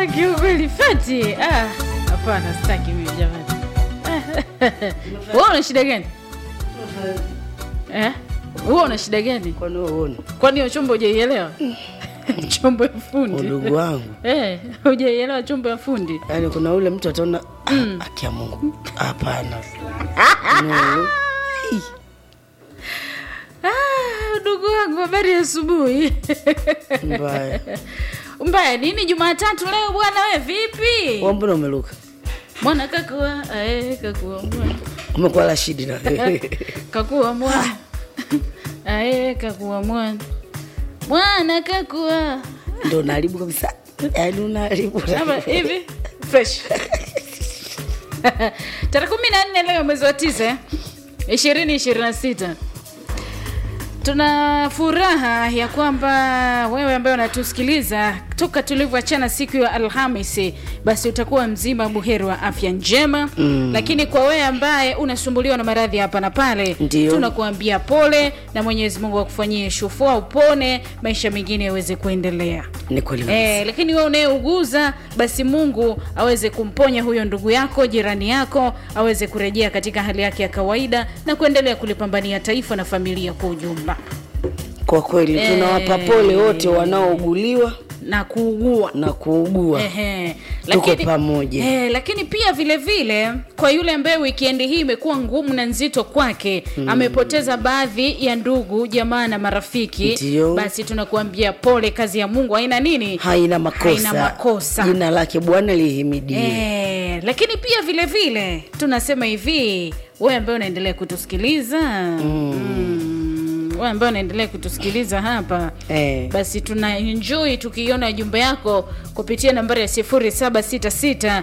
kiukweli fati ah, hapana sitaki mimi jamani wewe una shida gani eh? wewe una shida gani kwani wewe uone kwani hiyo chombo hujaielewa chombo ya fundi udugu wangu eh, hujaielewa chombo ya fundi yaani kuna ule mtu ataona mm. akia mungu hapana no. Ah, ndugu wangu habari ya asubuhi mbaya mbaya nini jumatatu leo bwana we vipi Wewe mbona umeluka mwana kakua ae, kakua mwana umekuwa rashidi na kakua mwana ae, kakua mwana mwana kakua ndo unaharibu kabisa yaani unaharibu Ama hivi fresh tarehe kumi na nne leo mwezi wa tisa ishirini ishirini na sita tuna furaha ya kwamba wewe ambaye unatusikiliza toka tulivyoachana siku ya alhamisi basi utakuwa mzima buheri wa afya njema mm. lakini kwa wewe ambaye unasumbuliwa na maradhi hapa na pale Ndio. tunakuambia pole na mwenyezi mungu akufanyie shufua upone maisha mengine yaweze kuendelea ni kweli kabisa. Eh, lakini wewe unayeuguza basi Mungu aweze kumponya huyo ndugu yako, jirani yako, aweze kurejea katika hali yake ya kawaida na kuendelea kulipambania taifa na familia kwa ujumla kwa kweli Eh. tunawapa pole wote wanaouguliwa na kuugua. na kuugua Ehe. Tuko pamoja. Eh, lakini pia vile vile kwa yule ambaye wikendi hii imekuwa ngumu na nzito kwake mm. amepoteza baadhi ya ndugu jamaa na marafiki Ndio. basi tunakuambia pole kazi ya mungu haina nini haina makosa Haina makosa. jina lake bwana lihimidiwe Eh, lakini pia vile vile tunasema hivi wewe ambaye unaendelea kutusikiliza mm. wewe ambaye unaendelea kutusikiliza hapa Eh. basi tuna enjoy tukiiona jumbe yako kupitia nambari ya 0766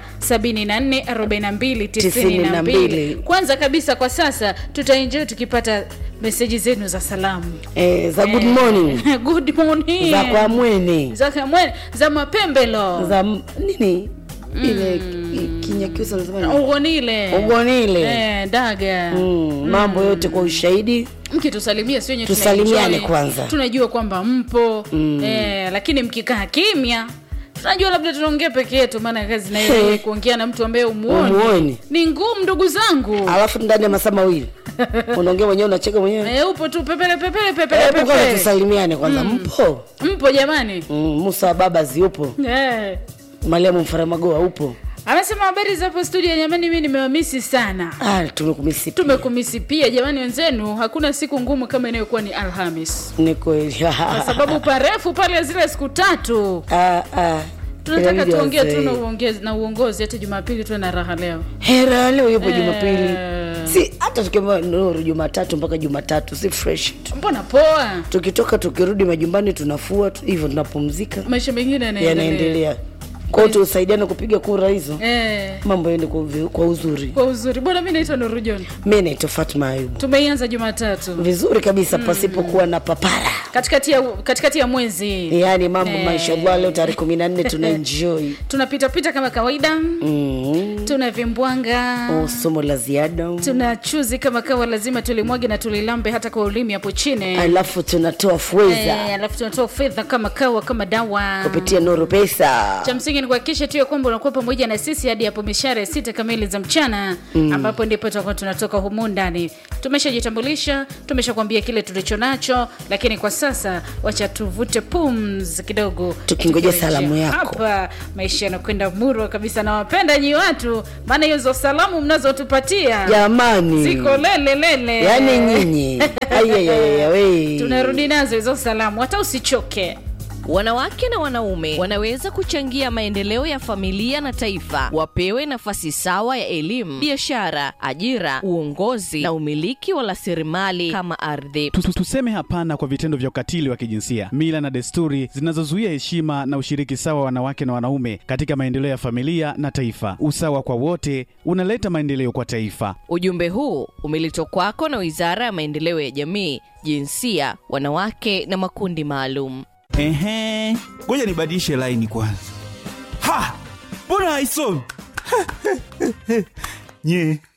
74 42 92 92. kwanza kabisa kwa sasa tutaenjoy tukipata meseji zenu za salamu eh, za good morning good morning za kwa mwene za kamwe za mapembelo za m- nini ile ki- kinyakyusa nasema nini? ugonile ugonile eh, daga mm, mambo yote kwa ushahidi mkitusalimia sio wenye Tusalimiane tunaenjoy. kwanza. tunajua kwamba mpo mm. eh, lakini mkikaa kimya tunajua labda tunaongea peke yetu maana kazi na He. ile kuongea na mtu ambaye umuoni Umuoni. ni ngumu ndugu zangu alafu ndani ya masaa mawili unaongea mwenyewe unacheka mwenyewe eh, upo tu pepele pepele pepele hebu kwanza pepele tusalimiane kwanza mpo mpo jamani mm, musa wa baba ziupo eh. mariamu mfaramagoa upo amesema habari za hapo studio jamani mi nimewamisi sana ah, tumekumisi pia. tumekumisi pia jamani wenzenu hakuna siku ngumu kama inayokuwa ni alhamis ni kweli kwa sababu parefu pale zile siku tatu Ah, ah. tunataka Inabidi tuongee tu wazee. na uongezi na uongozi hata jumapili tuwe na raha leo hera leo yupo Eh. jumapili si hata tukiamba nuru jumatatu mpaka jumatatu si fresh tu mbona poa tukitoka tukirudi majumbani tunafua tu- hivyo tunapumzika maisha mengine yanaendelea yanaendelea kwao tusaidiane kupiga kura hizo eh, mambo yaende kwa, uvi- kwa uzuri kwa uzuri bwana mi naitwa nurujon mi naitwa fatma ayubu tumeianza jumatatu vizuri kabisa pasipokuwa na papara katikati ya, katikati ya mwezi yaani mambo Eh. mashallah leo tarehe kumi na nne tuna enjoy tunapitapita kama kawaida mm. tuna vimbwanga oh, somo la ziada tuna chuzi kama kawa lazima tulimwage na tulilambe hata kwa ulimi hapo chini alafu tunatoa fweza Eh, alafu tunatoa fedha kama kawa kama dawa kupitia nuru pesa cha msingi ni kuhakikisha tu ya kwamba unakuwa pamoja na sisi hadi hapo mishara ya sita kamili za mchana mm. ambapo ndipo tutakuwa tunatoka humu ndani tumeshajitambulisha tumeshakwambia kile tulicho nacho lakini kwa sasa wacha tuvute pums kidogo Tukingoja Tukirejea salamu yako. hapa maisha yanakwenda murwa kabisa nawapenda nyi watu maana hizo salamu mnazotupatia jamani ziko lele lele yaani nyinyi Ayayaya, we. tunarudi nazo hizo salamu hata usichoke Wanawake na wanaume wanaweza kuchangia maendeleo ya familia na taifa. Wapewe nafasi sawa ya elimu, biashara, ajira, uongozi na umiliki wa rasilimali kama ardhi. Tu- tu- Tuseme hapana kwa vitendo vya ukatili wa kijinsia, mila na desturi zinazozuia heshima na ushiriki sawa wa wanawake na wanaume katika maendeleo ya familia na taifa. Usawa kwa wote unaleta maendeleo kwa taifa. Ujumbe huu umeletwa kwako na Wizara ya Maendeleo ya Jamii, Jinsia, Wanawake na Makundi Maalum. Ehe, ngoja nibadilishe laini kwanza. Ha, mbona haisomi? nye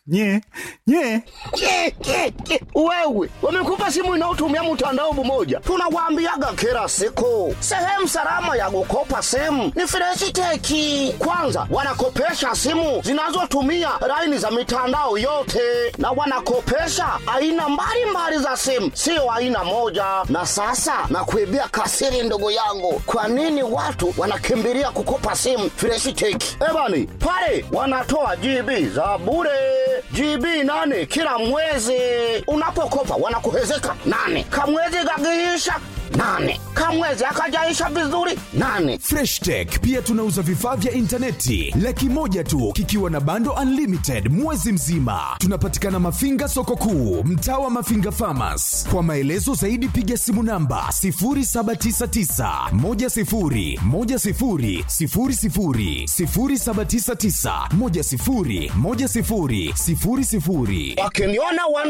nye nye Ke, ke, ke. wewe wamekupa simu inayotumia mtandao mmoja tunawaambiaga kila siku sehemu salama ya kukopa simu ni freshiteki kwanza wanakopesha simu zinazotumia laini za mitandao yote na wanakopesha aina mbalimbali za simu sio aina moja na sasa nakuibia kasiri ndugu yangu kwa nini watu wanakimbilia kukopa simu freshiteki ebani pale wanatoa gb za bure GB nane kila mwezi. Unapokopa wanakuhezeka nane, kamwezi gagiisha nane, kamwezi akajaisha vizuri nane. Fresh Tech pia tunauza vifaa vya intaneti laki moja tu kikiwa na bando unlimited mwezi mzima. Tunapatikana Mafinga soko kuu, mtaa wa Mafinga Farmers. Kwa maelezo zaidi piga simu namba 0799 10 10 00 0799 10 10 00. Wakiniona wana